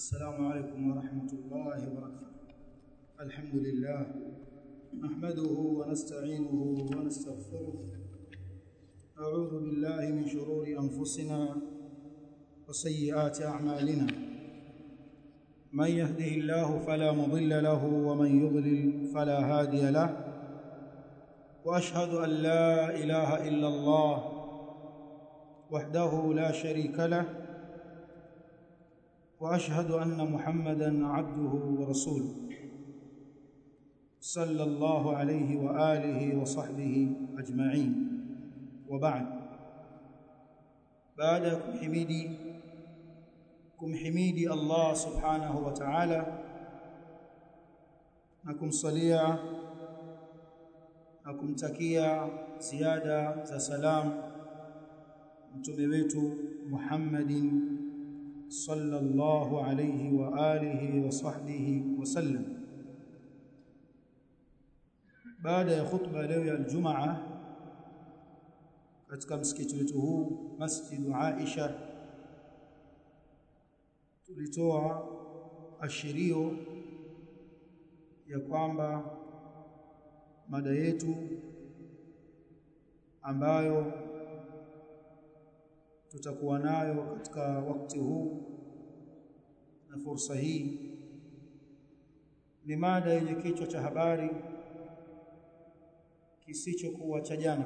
السلام عليكم ورحمة الله وبركاته الحمد لله نحمده ونستعينه ونستغفره أعوذ بالله من شرور أنفسنا وسيئات أعمالنا من يهده الله فلا مضل له ومن يضلل فلا هادي له وأشهد أن لا إله إلا الله وحده لا شريك له واشهد ان محمدا عبده ورسوله صلى الله عليه واله وصحبه اجمعين وبعد بعد kumhimidi kumhimidi Allah subhanahu wa ta'ala na kumsalia na kumtakia ziada za salam mtume wetu Muhammadin صلى الله عليه واله وصحبه وسلم baada ya khutba leo ya Ijumaa katika msikiti wetu huu Masjid Aisha tulitoa ashirio ya kwamba mada yetu ambayo tutakuwa nayo katika wakati huu na fursa hii ni mada yenye kichwa cha habari kisichokuwa cha jana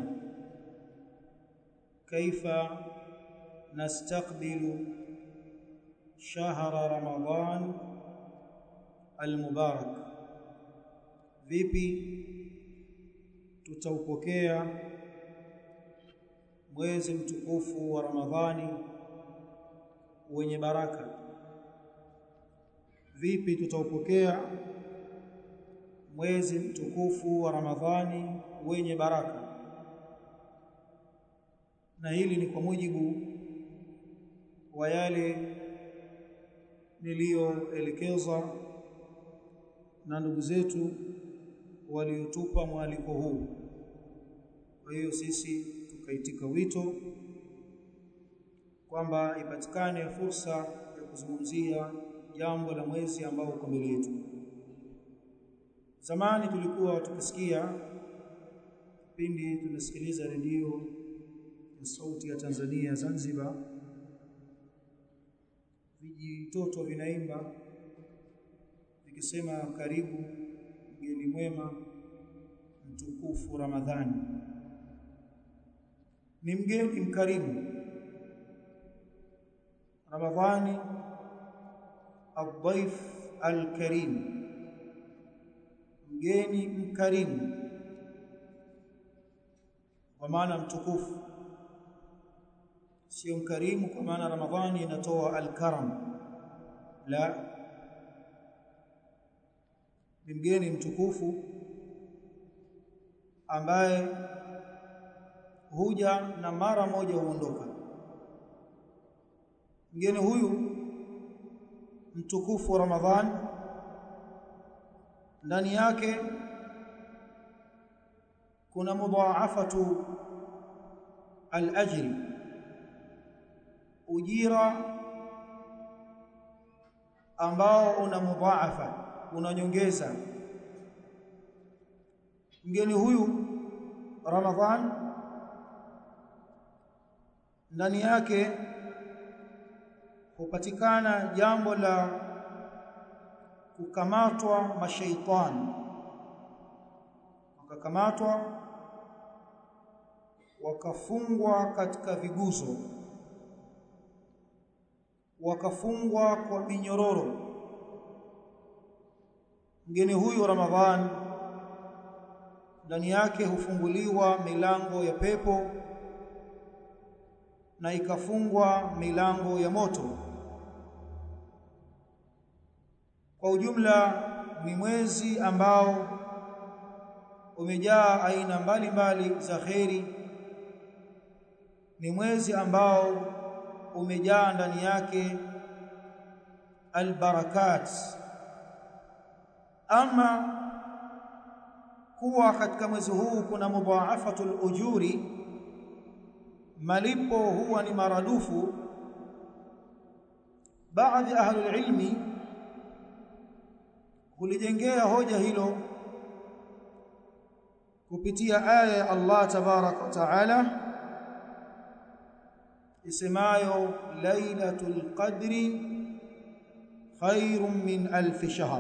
kaifa nastaqbilu shahra ramadan almubarak vipi tutaupokea mwezi mtukufu wa Ramadhani wenye baraka vipi tutaupokea mwezi mtukufu wa Ramadhani wenye baraka na hili ni kwa mujibu wa yale niliyoelekezwa na ndugu zetu waliotupa mwaliko huu kwa hiyo sisi tukaitika wito kwamba ipatikane fursa ya kuzungumzia jambo la mwezi ambao uko mbele yetu. Zamani tulikuwa tukisikia pindi tunasikiliza redio ya sauti ya Tanzania Zanzibar, vijitoto vinaimba vikisema karibu mgeni mwema mtukufu Ramadhani ni mgeni mkarimu Ramadhani الضيف الكريم mgeni mkarimu kwa maana mtukufu sio mkarimu kwa maana Ramadhani inatoa al-karam la ni mgeni mtukufu ambaye huja na mara moja huondoka mgeni huyu mtukufu wa Ramadhan ndani yake kuna mudhaafatu al-ajri ujira ambao una mudhaafa unanyongeza mgeni huyu Ramadhan ndani yake hupatikana jambo la kukamatwa mashaitani wakakamatwa wakafungwa katika viguzo wakafungwa kwa minyororo mgeni huyu Ramadhan ndani yake hufunguliwa milango ya pepo na ikafungwa milango ya moto kwa ujumla ni mwezi ambao umejaa aina mbalimbali za kheri ni mwezi ambao umejaa ndani yake albarakat ama kuwa katika mwezi huu kuna mudhaafatul ujuri malipo huwa ni maradufu baadhi ahli ilmi kulijengea hoja hilo kupitia aya ya Allah tabarak wa taala isemayo lailatul qadri khairun min alf shahr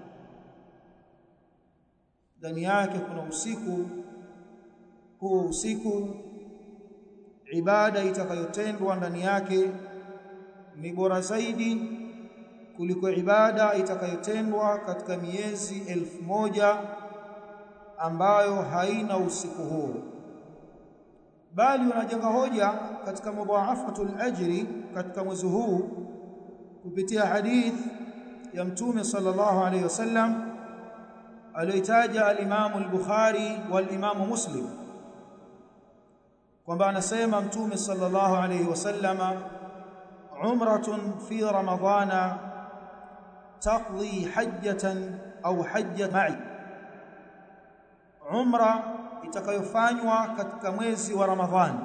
ndani yake kuna usiku huu usiku ibada itakayotendwa ndani yake ni bora zaidi kuliko ibada itakayotendwa katika miezi elfu moja ambayo haina usiku huo bali wanajenga hoja katika mudhaafatul ajri katika mwezi huu kupitia hadith ya mtume sallallahu alayhi wasallam aliyotaja al-Imam al-Bukhari wal-Imam Muslim kwamba anasema mtume sallallahu alayhi wasallama umratun fi ramadhana taqdi hajjatan au hajja ma'i umra itakayofanywa katika mwezi wa ramadhani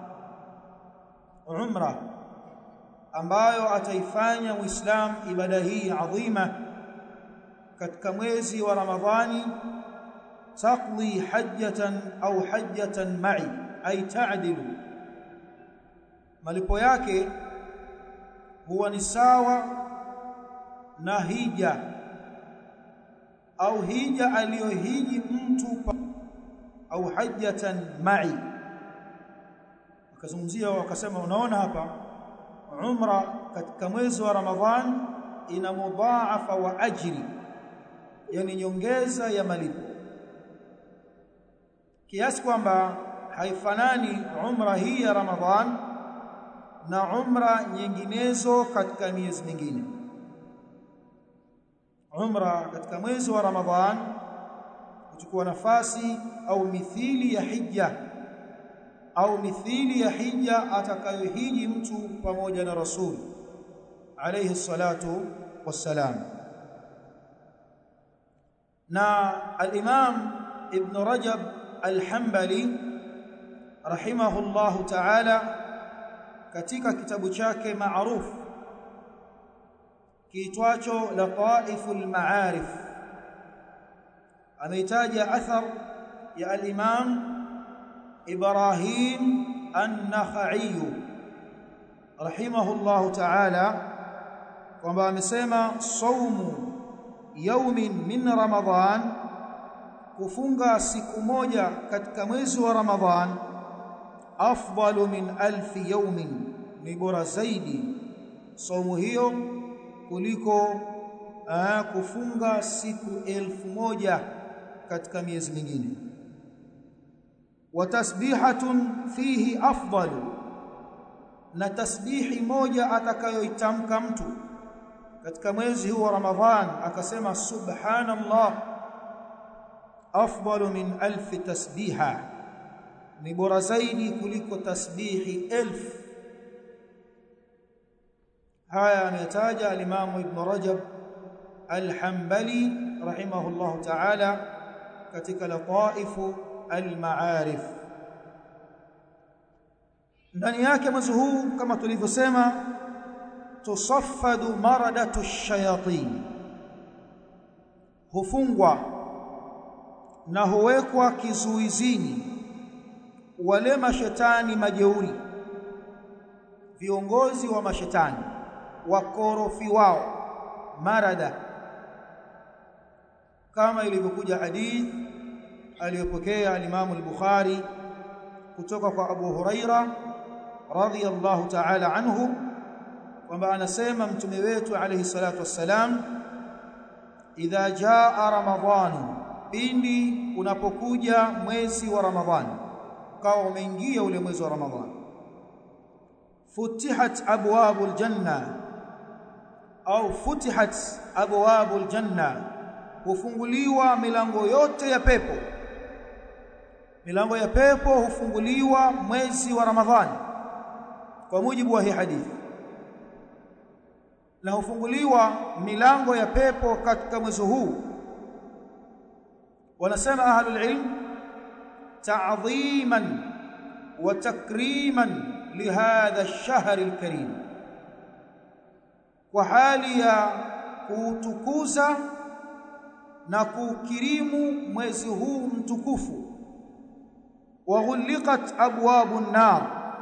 umra ambayo ataifanya muislam ibada hii adhima katika mwezi wa ramadhani taqdi hajjatan au hajjatan ma'i ay ta'dilu malipo yake huwa ni sawa na hija au hija aliyohiji mtu au hajjatan ma'i akazungumzia wakasema unaona hapa umra katika mwezi wa ramadhan ina mudhaafa wa ajri yani nyongeza ya malipo kiasi kwamba haifanani umra hii ya ramadhan na umra nyinginezo katika miezi mingine umra katika mwezi wa ramadhan kuchukua nafasi au mithili ya hija au mithili ya hija atakayohiji mtu pamoja na rasul alayhi salatu wassalam na al-imam ibn rajab al-hanbali rahimahullahu ta'ala katika kitabu chake maarufu kiitwacho lataiful ma'arif ameitaja athar ya al-imam Ibrahim an-Nakhai rahimahullahu ta'ala kwamba amesema saumu yaumin min ramadhan kufunga siku moja katika mwezi wa ramadhan afdalu min alfi yaumin ni bora zaidi saumu hiyo kuliko aa, kufunga siku elfu moja katika miezi mingine wa tasbihatun fihi afdalu na tasbihi moja atakayoitamka mtu katika mwezi huu wa Ramadhan akasema subhanallah afdalu min alf tasbiha ni bora zaidi kuliko tasbihi elfu haya ametaja al-Imam Ibn Rajab al-Hanbali rahimahullah ta'ala katika lataifu al-ma'arif ndani yake mwezi huu kama tulivyosema tusaffadu maradatu shayatin hufungwa na huwekwa kizuizini wale mashetani majeuri viongozi wa mashetani wakorofi wao marada kama ilivyokuja hadith aliyopokea al-Imam al-Bukhari kutoka kwa Abu Huraira radhiyallahu ta'ala anhu kwamba anasema mtume wetu alayhi salatu wassalam idha jaa ramadhanu pindi unapokuja mwezi wa ramadhani ukawa umeingia ule mwezi wa ramadhani futihat abwabul janna au futihat abwabul janna hufunguliwa milango yote ya pepo milango ya pepo hufunguliwa mwezi wa ramadhani kwa mujibu wa hii hadithi na hufunguliwa milango ya pepo katika mwezi huu wanasema ahlul ilm ta'dhiman wa takriman lihadha ash-shahr al-karim kwa hali ya kuutukuza na kukirimu mwezi huu mtukufu wa ghuliqat abwabu nar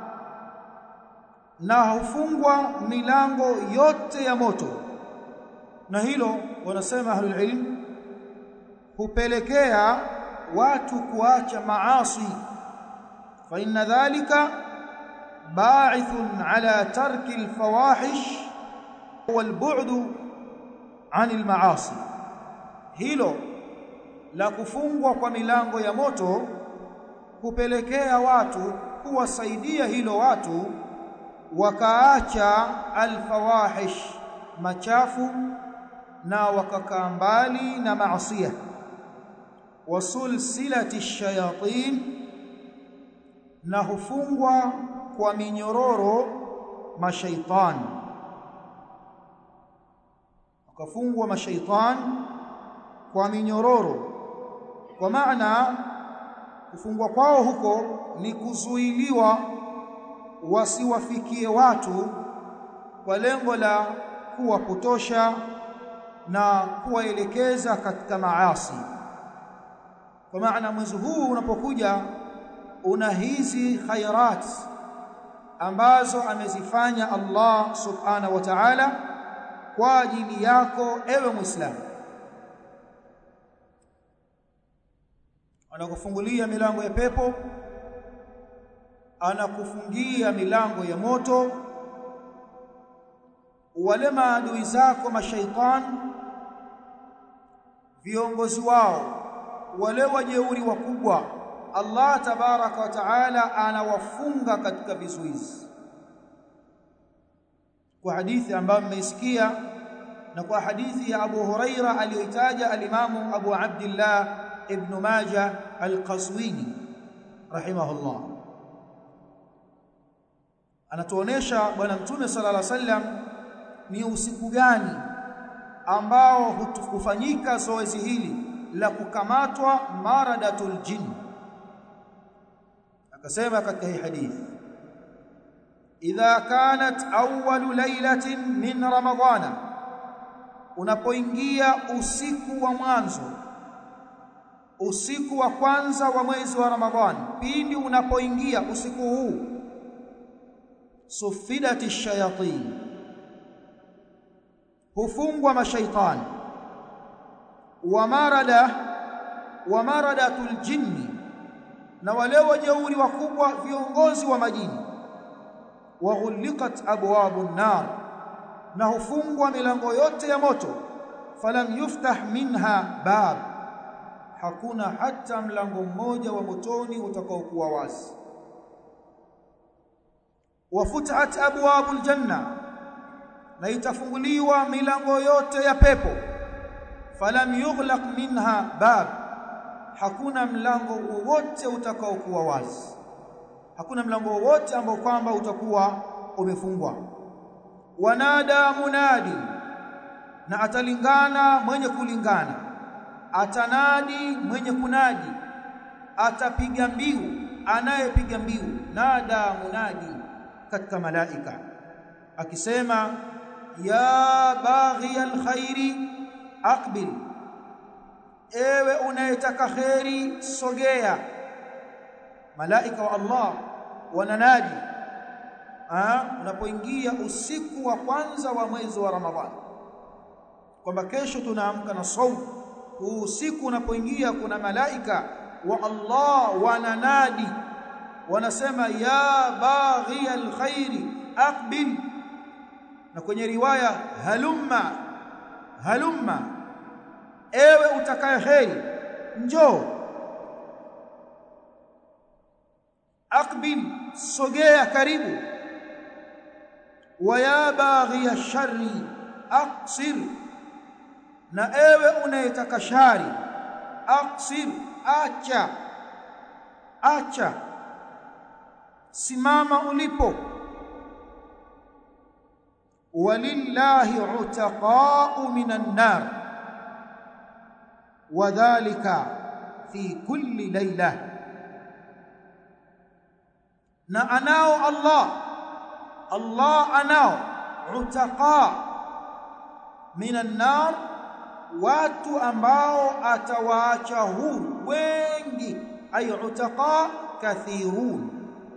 na hufungwa milango yote ya moto na hilo wanasema ahlul ilm hupelekea watu kuacha maasi fa inna dhalika ba'ithun ala tarki alfawahish walbu'd 'anil ma'asi hilo la kufungwa kwa milango ya moto kupelekea watu kuwasaidia hilo watu wakaacha alfawahish machafu na wakakaa mbali na maasiya wasulsilati shayatin na hufungwa kwa minyororo mashaitan wakafungwa mashaitan kwa minyororo kwa maana kufungwa kwao huko ni kuzuiliwa wasiwafikie watu kwa lengo la kuwapotosha na kuwaelekeza katika maasi kwa maana mwezi huu unapokuja una hizi khairat ambazo amezifanya Allah subhanahu wa ta'ala kwa ajili yako ewe muislamu anakufungulia milango ya pepo anakufungia milango ya moto wale maadui zako mashaitan viongozi wao wale wajeuri wakubwa Allah tabaraka wa taala anawafunga katika vizuizi kwa hadithi ambayo mmeisikia na kwa hadithi ya Abu Huraira aliyoitaja alimamu Abu Abdullah ibn Majah al-Qazwini rahimahullah anatuonesha bwana mtume sallallahu alaihi wasallam ni usiku gani ambao hufanyika zoezi hili la kukamatwa maradatul jinn akasema katika hii hadithi idha kanat awwalu lailatin min ramadhana unapoingia usiku wa mwanzo usiku wa kwanza wa mwezi wa ramadhani pindi unapoingia usiku huu sufidati shayatin hufungwa mashaitani wa marada wa maradatul jinni na wale wajeuri wakubwa viongozi wa majini wa ghuliqat abwabun nar na hufungwa milango yote ya moto falam yuftah minha bab hakuna hata mlango mmoja wa motoni utakaokuwa wazi wafutahat abwabul janna na itafunguliwa milango yote ya pepo falam yughlaq minha bab hakuna mlango wowote utakaokuwa wazi hakuna mlango wowote ambao kwamba utakuwa umefungwa wanada munadi na atalingana mwenye kulingana atanadi mwenye kunadi atapiga mbiu anayepiga mbiu nada munadi katika malaika akisema ya baghi alkhairi aqbil ewe unayetaka khairi sogea malaika wa Allah wananadi unapoingia usiku wa kwanza wa mwezi wa Ramadhani kwamba kesho tunaamka na saumu huu usiku unapoingia kuna malaika wa Allah wananadi wanasema ya baghi alkhairi aqbil na kwenye riwaya halumma halumma ewe utakaye kheri njoo aqbil sogea karibu wa ya baghi ash-sharri aqsir na ewe unayetaka shari aqsir acha acha simama ulipo walillahi utaqa'u minan nar wadhālika fi kulli layla na anao Allah Allah anao utaqa minan nar watu ambao atawaacha huru wengi ay utaqa kathirun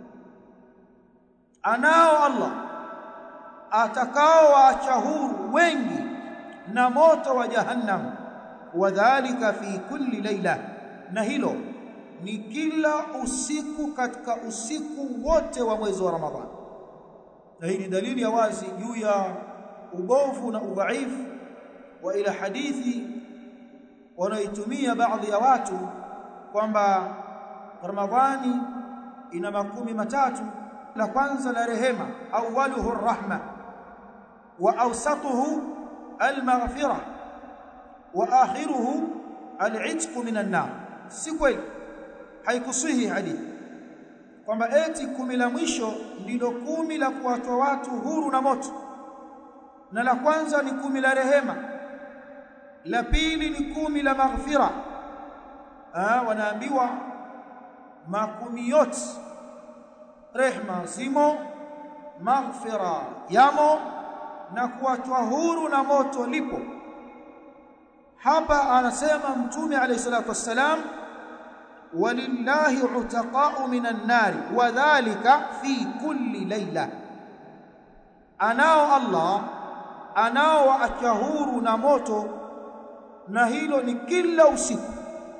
anao Allah atakao waacha huru wengi na moto wa jahannam wadhālika fi kulli laila na hilo ni kila usiku katika usiku wote wa mwezi wa Ramadhani na hii ni dalili ya wazi juu ya ubovu na udhaifu wa ila hadithi wanaitumia baadhi ya watu kwamba Ramadhani ina makumi matatu la kwanza la rehema awwaluhu rahma wa awsatuhu almaghfira wa akhiruhu al'itq minan nar si kweli haikusihi hadithi kwamba eti kumi la mwisho ndilo kumi la kuwatoa watu huru na moto na la kwanza ni kumi la rehema la pili ni kumi la maghfira ah wanaambiwa makumi yote rehma zimo maghfira yamo na kuwatoa huru na moto lipo hapa anasema mtume alayhi salatu wassalam walillahi utaqa'u minan nari wadhālika fi kulli layla anao Allah anao waacha huru na moto na hilo ni kila usiku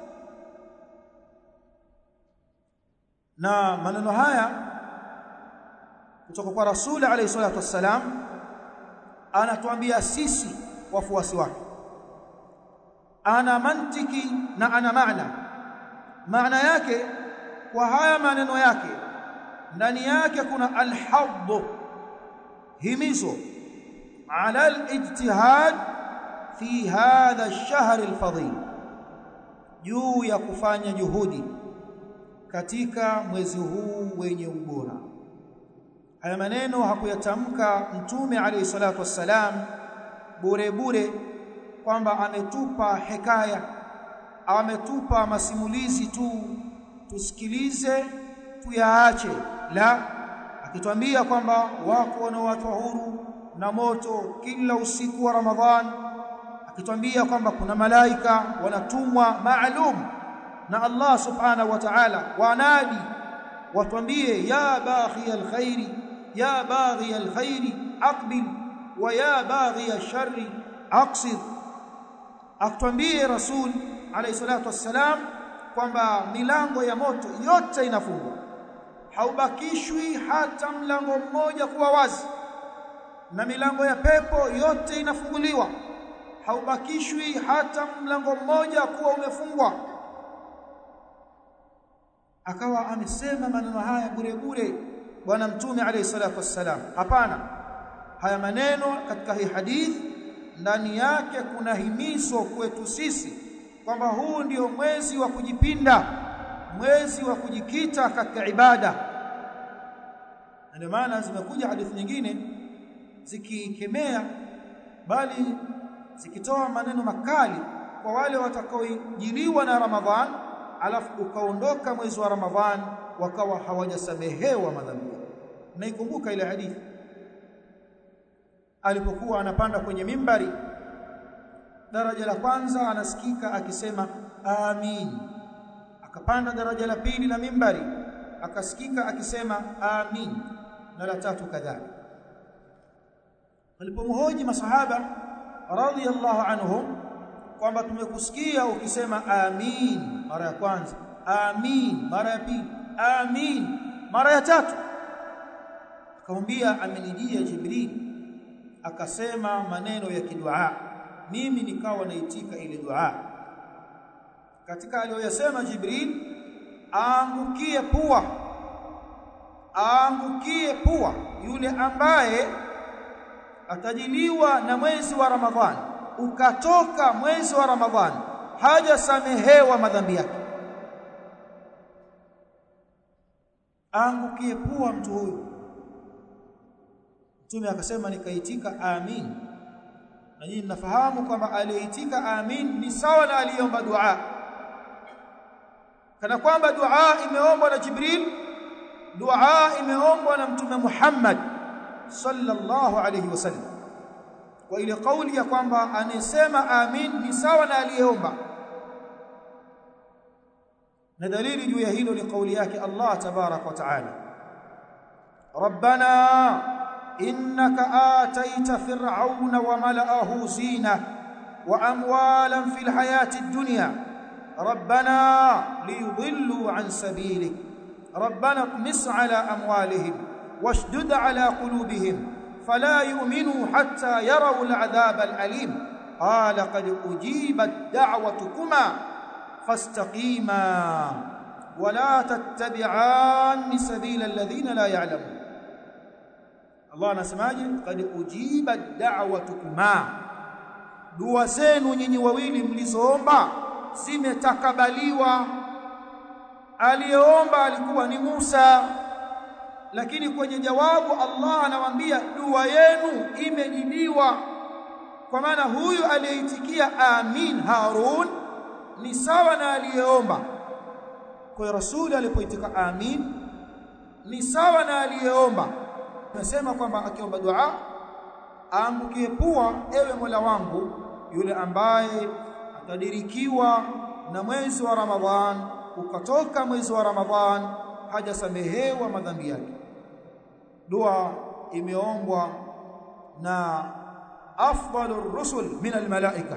na maneno haya kutoka kwa rasuli alayhi salatu wassalam anatuambia sisi wafuasi wake ana mantiki na ana maana maana yake kwa haya maneno yake ndani yake kuna alhadd himizo ala alijtihad fi hadha ash-shahr al-fadil juu ya kufanya juhudi katika mwezi huu wenye ubora haya maneno hakuyatamka mtume alayhi salatu wassalam bure bure kwamba ametupa hekaya ametupa masimulizi tu tusikilize tuyaache la akitwambia kwamba wako wanaowachwa huru na moto kila usiku wa Ramadhan akitwambia kwamba kuna malaika wanatumwa maalum na Allah subhanahu wa ta'ala wanadi watwambie ya baghi alkhairi ya baghi alkhairi aqbil wa ya baghi alsharri aqsir akitwambie rasul alayhi salatu wassalam kwamba milango ya moto yote inafungwa haubakishwi hata mlango mmoja kuwa wazi na milango ya pepo yote inafunguliwa haubakishwi hata mlango mmoja kuwa umefungwa akawa amesema maneno haya bure bure bwana mtume alayhi salatu wassalam hapana haya maneno katika hii hadithi ndani yake kuna himizo kwetu sisi kwamba huu ndio mwezi wa kujipinda mwezi wa kujikita katika ibada ndio maana zimekuja hadithi nyingine zikikemea bali zikitoa maneno makali kwa wale watakaojiliwa na Ramadhan alafu ukaondoka mwezi wa Ramadhan wakawa hawajasamehewa madhambi naikumbuka ile hadithi alipokuwa anapanda kwenye mimbari daraja la kwanza anasikika akisema amin akapanda daraja la pili la mimbari akasikika akisema amin na la tatu kadhalika walipomhoji masahaba radhiyallahu anhum kwamba tumekusikia ukisema amin mara ya kwanza amin mara ya pili amin mara ya tatu akamwambia amenijia jibril akasema maneno ya kidua mimi nikawa naitika ile dua katika aliyoyasema jibril aangukie pua aangukie pua yule ambaye atajiliwa na mwezi wa ramadhani ukatoka mwezi wa ramadhani hajasamehewa madhambi yake aangukie pua mtu huyu mtume akasema nikaitika amin na nyinyi mnafahamu kwamba aliyeitika amin ni sawa na aliomba dua kana kwamba dua imeombwa na Jibril dua imeombwa na mtume Muhammad sallallahu alayhi wasallam kwa ile kauli ya kwamba anayesema amin ni sawa na aliyeomba na dalili juu ya hilo ni kauli yake Allah tabarak wa taala rabbana innaka ataita fir'auna wa mala'ahu zina wa amwalan fil hayati ad-dunya rabbana liyudillu an sabilik rabbana qmis ala amwalihim washdud ala qulubihim فلا يؤمنوا حتى يروا العذاب الأليم قال قد أجيبت دعوتكما فاستقيما ولا تتبعان سبيل الذين لا يعلمون الله anasemaje qad ujibat da'watukuma dua zenu nyinyi wawili mlizoomba zimetakabaliwa aliyeomba alikuwa ni Musa lakini kwenye jawabu Allah anawaambia dua yenu imejibiwa kwa maana huyu aliyeitikia amin Harun ni sawa na aliyeomba kwa hiyo rasuli alipoitika amin ni sawa na aliyeomba tunasema kwamba akiomba dua aangukie pua ewe Mola wangu yule ambaye atadirikiwa na mwezi wa Ramadhan ukatoka mwezi wa Ramadhan hajasamehewa madhambi yake dua imeombwa na afdalur rusul min almalaika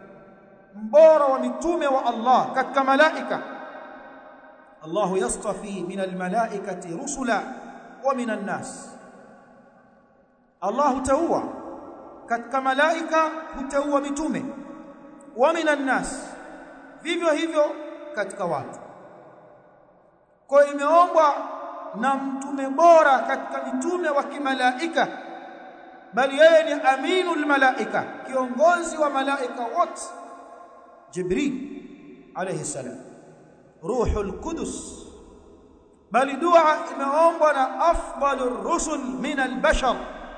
mbora wa mitume wa Allah katika malaika Allah yastafi min almalaikati rusula wa min annas Allah hutaua katika malaika hutaua mitume wa min annas vivyo hivyo katika watu kwa imeombwa na mtume bora katika mitume wa kimalaika bali yeye ni aminul malaika kiongozi wa malaika wote jibril alayhi salam ruhul qudus bali dua imeombwa na afdalur rusul min albashar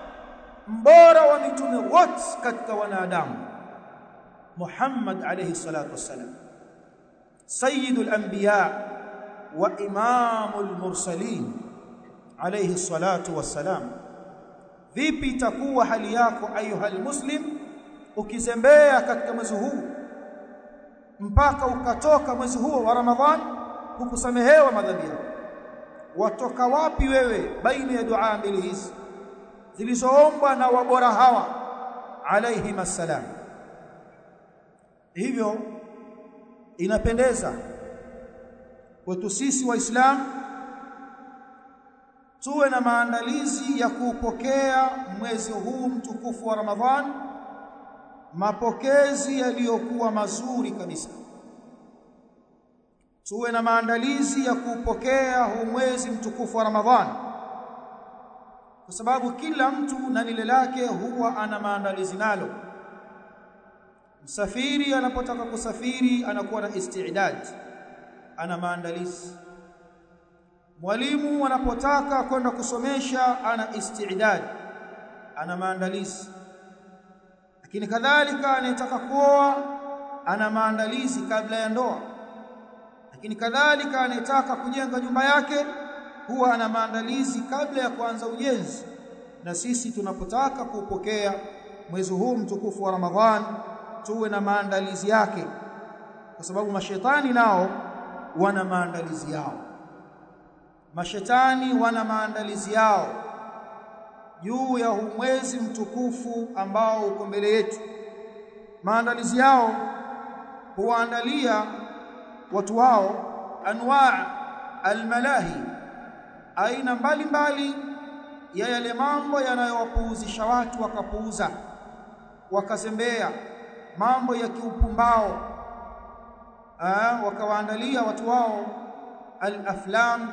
mbora wa mitume wote katika wanadamu muhammad alayhi salatu wassalam sayyidul anbiya wa imamul mursalin alayhi salatu wassalam vipi itakuwa hali yako ayuhal muslim ukizembea katika mwezi huu mpaka ukatoka mwezi huo wa ramadhan hukusamehewa madhambi yako watoka wapi wewe baina ya dua mbili hizi zilizoombwa na wabora hawa alayhi masalam hivyo inapendeza kwetu sisi waislamu tuwe na maandalizi ya kuupokea mwezi huu mtukufu wa Ramadhan mapokezi yaliyokuwa mazuri kabisa tuwe na maandalizi ya kuupokea huu mwezi mtukufu wa Ramadhan kwa sababu kila mtu na lile lake huwa ana maandalizi nalo msafiri anapotaka kusafiri anakuwa na istidad ana maandalizi mwalimu anapotaka kwenda kusomesha ana istidad ana maandalizi lakini kadhalika anayetaka kuoa ana maandalizi kabla ya ndoa lakini kadhalika anayetaka kujenga nyumba yake huwa ana maandalizi kabla ya kuanza ujenzi na sisi tunapotaka kupokea mwezi huu mtukufu wa Ramadhan tuwe na maandalizi yake kwa sababu mashetani nao wana maandalizi yao mashetani wana maandalizi yao juu ya huu mwezi mtukufu ambao uko mbele yetu maandalizi yao huwaandalia watu wao anwaa almalahi aina mbalimbali ya yale mambo yanayowapuuzisha watu wakapuuza wakazembea mambo ya kiupumbao wakawaandalia watu wao al-aflam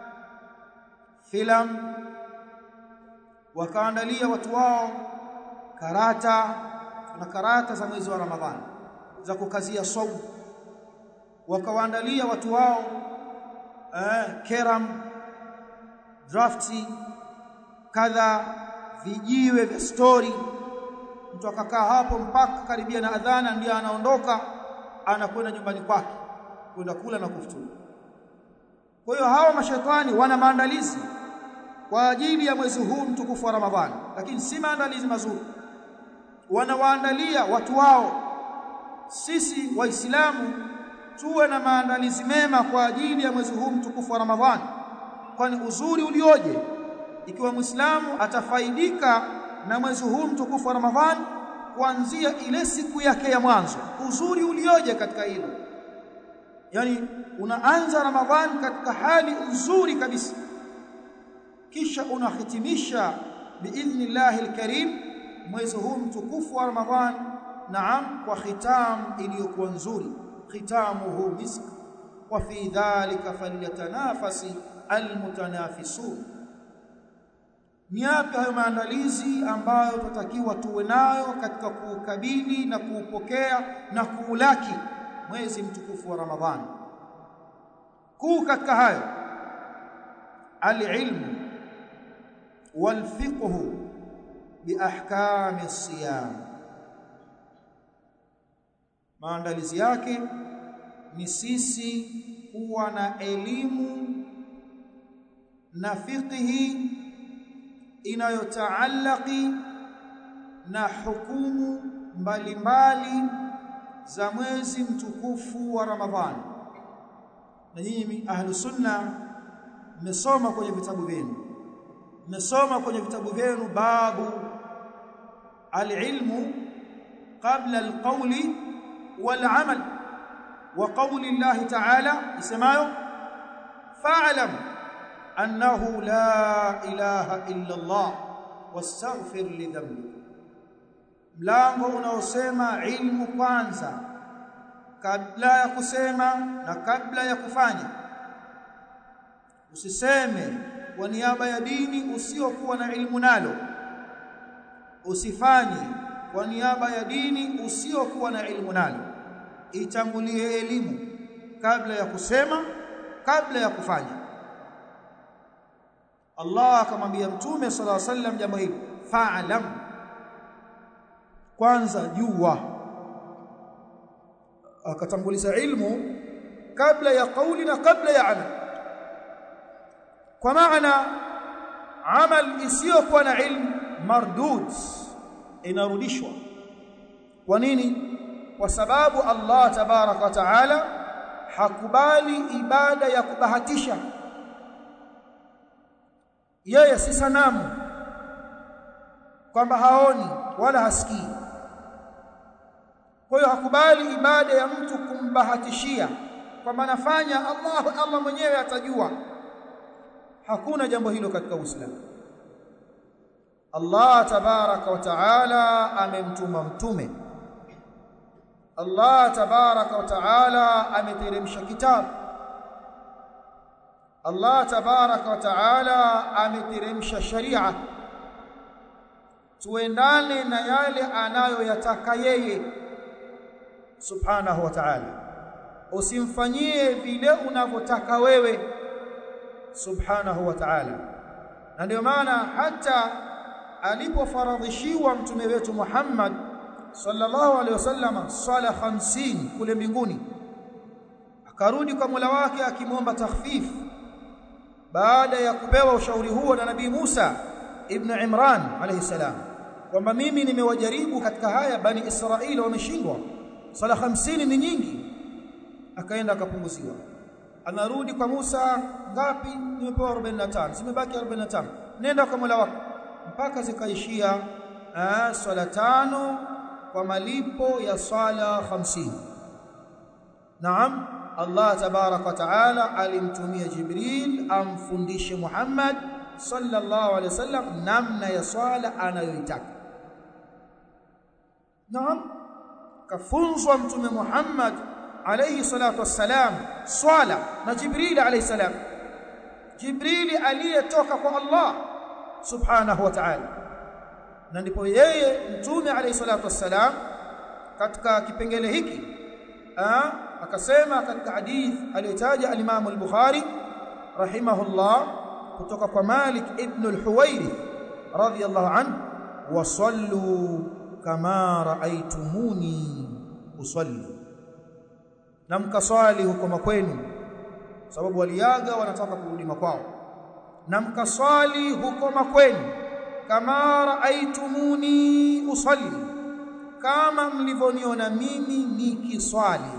filam wakaandalia watu wao karata na karata za mwezi wa Ramadhani za kukazia saumu wakawaandalia watu wao eh, keram drafti kadha vijiwe vya story mtu akakaa hapo mpaka karibia na adhana ndiye anaondoka anakwenda nyumbani kwake kwenda kula na kufuturu kwa hiyo hawa mashaitani wana maandalizi kwa ajili ya mwezi huu mtukufu wa Ramadhani lakini si maandalizi mazuri wanawaandalia watu wao sisi waislamu tuwe na maandalizi mema kwa ajili ya mwezi huu mtukufu wa Ramadhani kwani uzuri ulioje ikiwa muislamu atafaidika na mwezi huu mtukufu wa Ramadhani kuanzia ile siku yake ya mwanzo uzuri ulioje katika hilo yani unaanza Ramadhani katika hali nzuri kabisa kisha unahitimisha biidhnillahi alkarim mwezi huu mtukufu wa Ramadhani naam kwa khitam iliyokuwa nzuri khitamuhu misk wa fi dhalika falyatanafasi almutanafisun ni yapi hayo maandalizi ambayo tutatakiwa tuwe nayo katika kuukabili na kuupokea na kuulaki mwezi mtukufu wa Ramadhani kuu katika hayo alilmu walfiqhu biahkami siyam maandalizi yake ni sisi kuwa na elimu na fiqhi inayotaallaki na hukumu mbalimbali za mwezi mtukufu wa Ramadhani na nyinyi ahlu sunna mmesoma kwenye vitabu vyenu mmesoma kwenye vitabu vyenu babu alilmu qabla alqawli walamal wa qawli Allah ta'ala isemayo fa'lam annahu la ilaha illa Allah wastaghfir li dhanbik mlango unaosema ilmu kwanza kabla ya kusema na kabla ya kufanya usiseme kwa niaba ya dini usiokuwa na ilmu nalo usifanye kwa niaba ya dini usiokuwa na ilmu nalo itangulie elimu kabla ya kusema kabla ya kufanya Allah akamwambia mtume sala llahu alayhi wasallam jambo hili fa'lam kwanza jua akatanguliza ilmu kabla ya kauli na kabla ya amal kwa maana amal isiyokuwa na ilmu mardud inarudishwa kwa nini kwa sababu Allah tabaraka wa taala hakubali ibada ya kubahatisha yeye si sanamu kwamba haoni wala hasikii kwa hiyo hakubali ibada ya mtu kumbahatishia kwamba anafanya Allah Allah mwenyewe atajua hakuna jambo hilo katika Uislamu Allah tabaraka wa taala amemtuma mtume Allah tabaraka wa taala ameteremsha kitabu Allah tabaraka wa taala ameteremsha sharia tuendane na yale anayoyataka yeye subhanahu wa ta'ala usimfanyie vile unavyotaka wewe subhanahu wa ta'ala na ndio maana hata alipofaradhishiwa mtume wetu Muhammad sallallahu alaihi wasallam sala 50 kule mbinguni akarudi kwa Mola wake akimwomba takhfif baada ya kupewa ushauri huo na nabii Musa ibn Imran alayhi salam kwamba mimi nimewajaribu katika haya bani Israeli wameshindwa sala 50 ni nyingi akaenda akapunguziwa anarudi kwa Musa ngapi nimepewa 45 zimebaki 45 nenda kwa Mola wako mpaka zikaishia swala tano kwa malipo ya swala 50 naam Allah tabarak wa taala alimtumia Jibril amfundishe Muhammad sallallahu alaihi wasallam namna ya swala anayoitaka naam kafunzwa mtume Muhammad alayhi salatu wassalam swala na Jibril alayhi salam Jibril aliyetoka kwa Allah subhanahu wa ta'ala na ndipo yeye mtume alayhi salatu wassalam katika kipengele hiki akasema katika hadith aliyotaja al-Imam al-Bukhari rahimahullah kutoka kwa Malik ibn al-Huwairith radiyallahu anhu wasallu kama raaitumuni usalli na mkaswali huko makwenu sababu waliaga wanataka kurudi makwao na mkaswali huko makwenu kama raaitumuni usalli kama mlivyoniona mimi nikiswali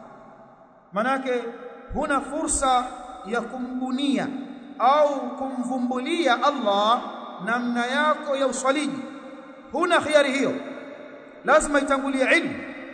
manake huna fursa ya kumbunia au kumvumbulia Allah namna yako ya uswaliji huna khiari hiyo lazima itangulie ilmu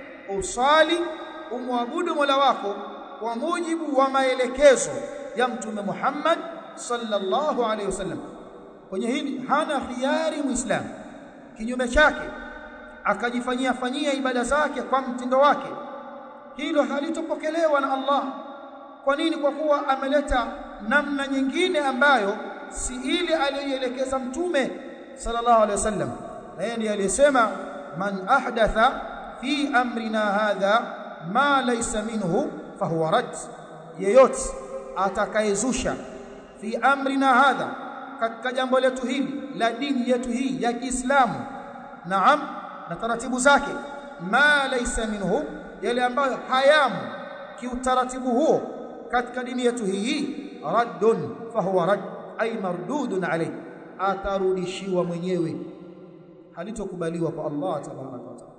usali umwabudu Mola wako kwa mujibu wa maelekezo ya mtume Muhammad sallallahu alaihi wasallam kwenye hili hana khiari muislamu kinyume chake akajifanyia fanyia ibada zake kwa mtindo wake hilo halitopokelewa na Allah kwa nini kwa kuwa ameleta namna nyingine ambayo si ile aliyoelekeza mtume sallallahu alaihi wasallam na yeye ndiye aliyesema man ahdatha fi amrina hadha ma laysa minhu fahuwa rad yeyote atakayezusha fi amrina hadha katika jambo letu hili la dini yetu hii ya Kiislamu naam na taratibu zake ma laysa minhu yale ambayo hayamu kiutaratibu huo katika dini yetu hii raddun fahuwa rad ay mardudun alayh atarudishiwa mwenyewe halitokubaliwa kwa Allah tabaraka wa taala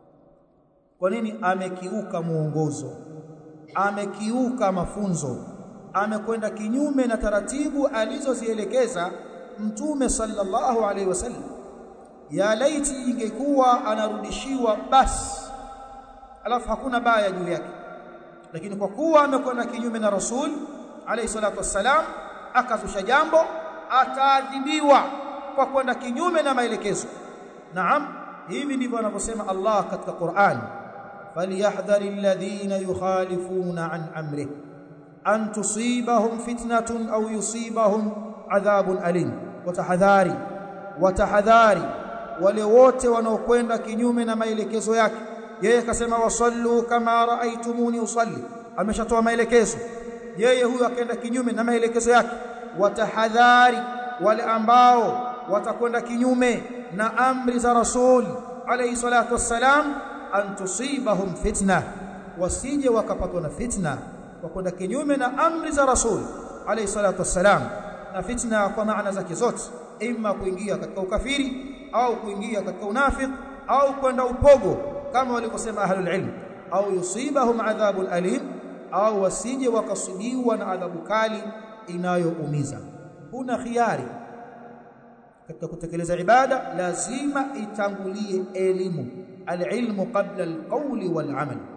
kwa nini amekiuka muongozo amekiuka mafunzo amekwenda kinyume na taratibu alizozielekeza mtume sallallahu alaihi wasallam ya laiti ingekuwa anarudishiwa basi alafu hakuna baya juu yake lakini kwa kuwa amekwenda kinyume na rasul alayhi salatu wassalam akazusha jambo ataadhibiwa kwa kwenda kinyume na maelekezo naam hivi ndivyo anavyosema Allah katika Qur'an falyahdhari alladhina yukhalifuna an amri an tusibahum fitnatun aw yusibahum adhabun alim watahadhari watahadhari wale wote wanaokwenda kinyume na maelekezo yake yeye akasema wasallu kama raaitumuni usalli ameshatoa maelekezo yeye huyo akaenda kinyume na maelekezo yake watahadhari wale ambao watakwenda kinyume na amri za rasul alayhi salatu wassalam an tusibahum fitna wasije wakapatwa na fitna kwa kwenda kinyume na amri za rasul alayhi salatu wassalam na fitna kwa maana zake zote imma kuingia katika ukafiri au kuingia katika unafik au kwenda upogo kama walivyosema ahlul ilm au yusibahum adhabun alim au wasije wakasibiwa na adhabu kali inayoumiza huna khiari katika kutekeleza ibada lazima itangulie elimu alilmu qabla alqawli walamal